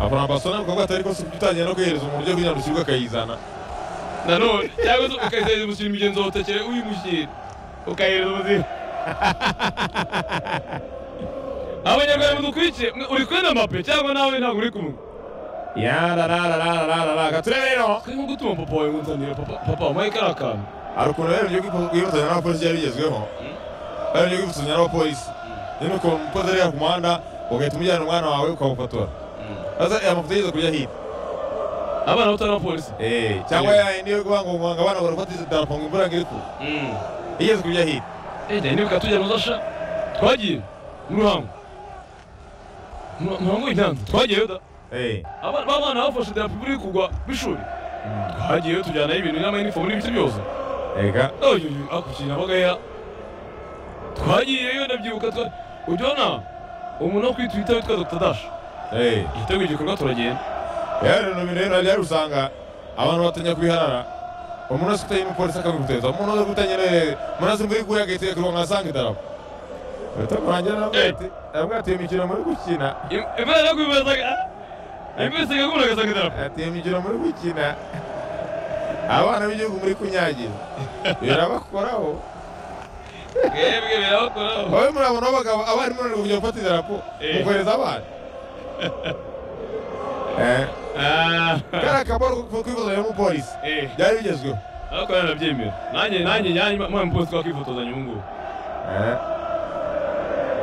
abafana basona bavuga ngo atari kose utangira no guhereza umuntu ujya kugira ngo usirwe akayizana nanone cyangwa se ukayihereza umushyira mugenzi wawe utakere uyimushyira ukayihereza ubuzima abanyarwanda mudukurikiye mwe uri kumwe na mape cyangwa nawe ntabwo uri kumwe yararararararara gaturere rero twe nko gutuma papa wawe ngo nzanire papa papa wamuhaye kariya kantu hari ukuntu rero ugiye kwifatanya n'abapolisi byari bigezweho rero ugiye kwifatanya n'abapolisi nyine ukuntu umukozi ari ku muhanda ugahita umujyana umwana wawe ukamufotora maze aya mafoto yigeze kujya hirya abana bato n'abapolisi Eh, cyangwa ya niyo kuvuga ngo ngo abana barafata izi darapo ngo imvura ngo iri kugwa igeze kujya hirya ejya nibuka tujya mu zasha twagiye mu ruhango mu mu ruhango y'intanzi twagiyeyo da Eh, abana b'abana bafashe idarapo buri kugwa b'ishuri twagiyeyo tujyanayo ibintu n'amayinifomu n'ibiti byose ega oyoyo akukinira bagaya twagiyeyo ndabyibuka twa ujyana umuntu wo kuri twita witwa dr dash eh. yiteguye igikorwa turagenda rero ni ibintu rero rero usanga abantu batanya kubiharara umuntu wese utanye umupolisi akamuteza umuntu wese utanye rero umuntu wese muri guya agahita yikurwa nkasanga idarapo bahita kurangira nabwo Eh. ati nabwo ati iyo mikino muri gukina imana yo kubibazaga imbisaga kumuna agasanga idarapo ati iyo mikino muri gukina abana b'igihugu muri kunyagira birabakoraho mwebwe birabakoraho wowe murabona abagabo abarimu bari kujya gufata idarapo Eh. mukohereza abana Eh, kariya kaboro ko kwifotozanya n'umupolisi byari bigezweho ariko rero nabyemera nanjye nanjye nanjye mwana mupolisi twakifotozanya ubu ngubu Eh.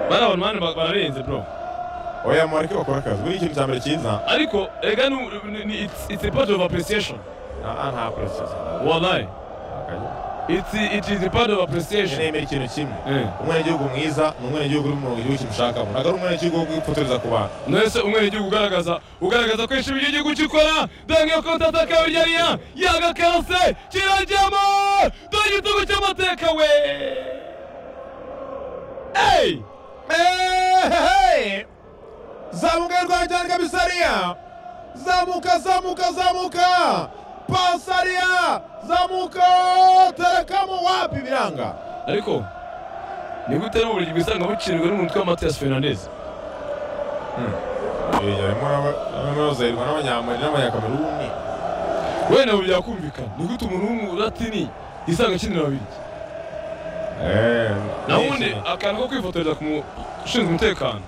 bariya abantu mani bararenze bro oya mureke bakora akazi buriya ikintu cya mbere cyiza ariko ega ni- ni- ni- it's- it's a part of appreciation aha nta kurasiza wallahi it's it is a part of appreciation nemera ikintu kimwe Eh. umwenegihugu mwiza ni umwenegihugu uri mu gihugu kimushakamo ntabwo ari umwenegihugu wo kwifotoreza ku bantu mwese umwenegihugu ugaragaza ugaragaza ko yishimiye igihugu cy'ukora dange ko utatakawe ryariya yagakanse kirajyamo dore igitugu cy'amateka we Hey! zamuka rwa cyane kabisariya zamuka zamuka zamuka pasariya zamuka terekamo wapi biranga ariko ni gute ari uburyo bwisanga bucirwa n'umutwe wa matiyasi fernandez yarimo n'abanyamari n'abanyakameruni wenda ubu byakumvikana ni gute umuntu w'umulatini yisanga akinira babiri naho ubundi akantu ko kwifotoreza ku mu- ushinzwe umutekano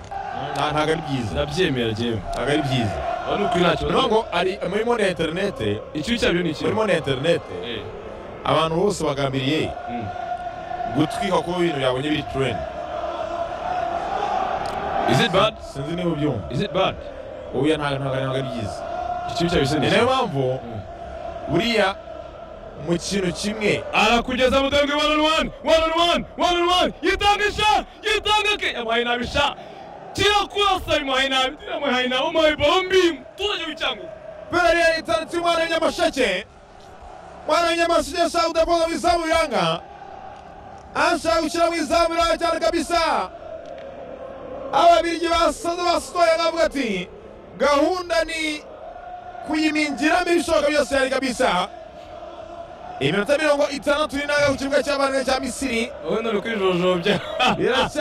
ntabwo ari byiza ndabyemera jyewe ntabwo ari byiza aba ni ukuri ntacyo ni ukuvuga ngo ari murimo na interinete ikibi cyabyo ni ikibi murimo na interinete Eh, abantu bose bagambiriye mm. gutwika kuba ibintu byabonye biri tereni is it bad sinzi niba ubyumva is it bad ubuya ntabwo ntabwo ntabwo ari byiza ikibi cyabyo se ni ni nayo ikibi mpamvu buriya mu kintu kimwe arakugeza mudenge one on one one on one one on one yitanga isha yitanga ke yamuhaye nabi isha kirakurasa bimuhaye nabi tiramuhaye nabi umuhaye bombi muturage w'icyangugu buriya leta ndetse umwana w'inyamasheke umwana w'inyamasheke ashaka kudakoza mu izamu biranga ashaka gushyira mu izamu biranga cyane kabisa ababirigi basaze basohoye bavuga ati gahunda ni kuyiminjiramo ibishoboka byose yari kabisa iminota mirongo itandatu n'inaga ku kibuga cy'abana cya misiri wowe nari kwijojobya biracya